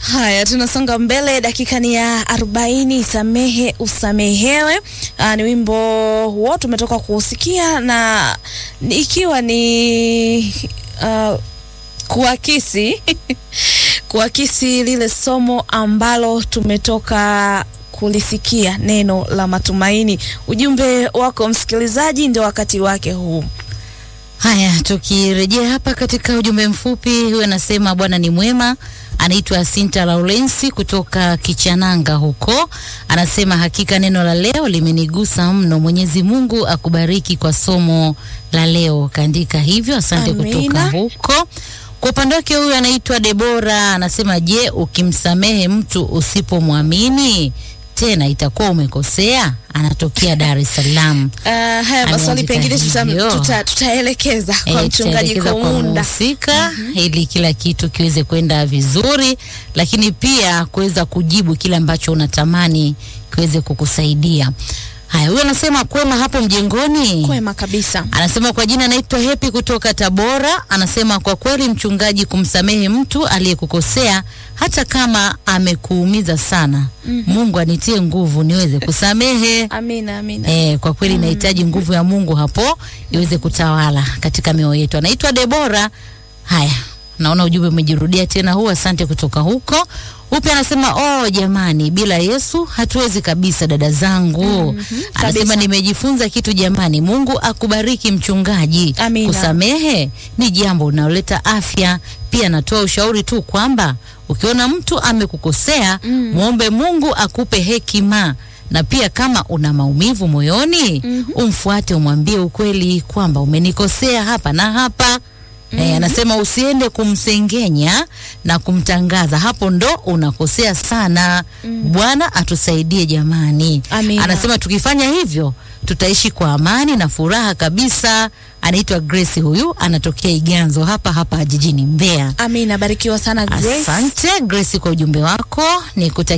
Haya, tunasonga mbele. Dakika ni ya arobaini. Samehe usamehewe. Aa, ni wimbo huo tumetoka kuusikia na ni- ikiwa ni uh, kuakisi kuakisi lile somo ambalo tumetoka kulisikia, neno la matumaini. Ujumbe wako msikilizaji, ndio wakati wake huu. Haya, tukirejea hapa katika ujumbe mfupi, huyu anasema Bwana ni mwema. Anaitwa Sinta Laurensi kutoka Kichananga huko, anasema hakika neno la leo limenigusa mno. Mwenyezi Mungu akubariki kwa somo la leo, kaandika hivyo. Asante Amina. kutoka huko. Kwa upande wake huyu anaitwa Debora, anasema je, ukimsamehe mtu usipomwamini tena itakuwa umekosea? Anatokea Dar es Salaam. Uh, haya maswali Ameandika pengine tuta, hivyo. tuta, tutaelekeza kwa Eh, mchungaji tutaelekeza kwa Komunda. mhusika ili kila kitu kiweze kwenda vizuri, lakini pia kuweza kujibu kile ambacho unatamani kiweze kukusaidia. Haya, huyo anasema kwema hapo mjengoni. Kwema kabisa. Anasema kwa jina anaitwa Hepi kutoka Tabora. Anasema kwa kweli, mchungaji, kumsamehe mtu aliyekukosea hata kama amekuumiza sana, Mungu anitie nguvu niweze kusamehe. Amina, amina. Eh, kwa kweli inahitaji nguvu ya Mungu hapo iweze kutawala katika mioyo yetu. Anaitwa Debora. Haya, naona ujumbe umejirudia tena huu. Asante kutoka huko. Upi anasema oh, jamani, bila Yesu hatuwezi kabisa, dada zangu. Anasema kabisa. nimejifunza kitu jamani. Mungu akubariki mchungaji. Amina. Kusamehe ni jambo linaloleta afya. Pia natoa ushauri tu kwamba ukiona mtu amekukosea muombe Mungu akupe hekima na pia kama una maumivu moyoni umfuate, umwambie ukweli kwamba umenikosea hapa na hapa. Eh, anasema usiende kumsengenya na kumtangaza, hapo ndo unakosea sana. Bwana atusaidie jamani. Amina. Anasema tukifanya hivyo tutaishi kwa amani na furaha kabisa. Anaitwa Grace, huyu anatokea Iganzo hapa hapa jijini Mbeya. Amina, barikiwa sana Grace. Asante Grace kwa ujumbe wako, nikutakia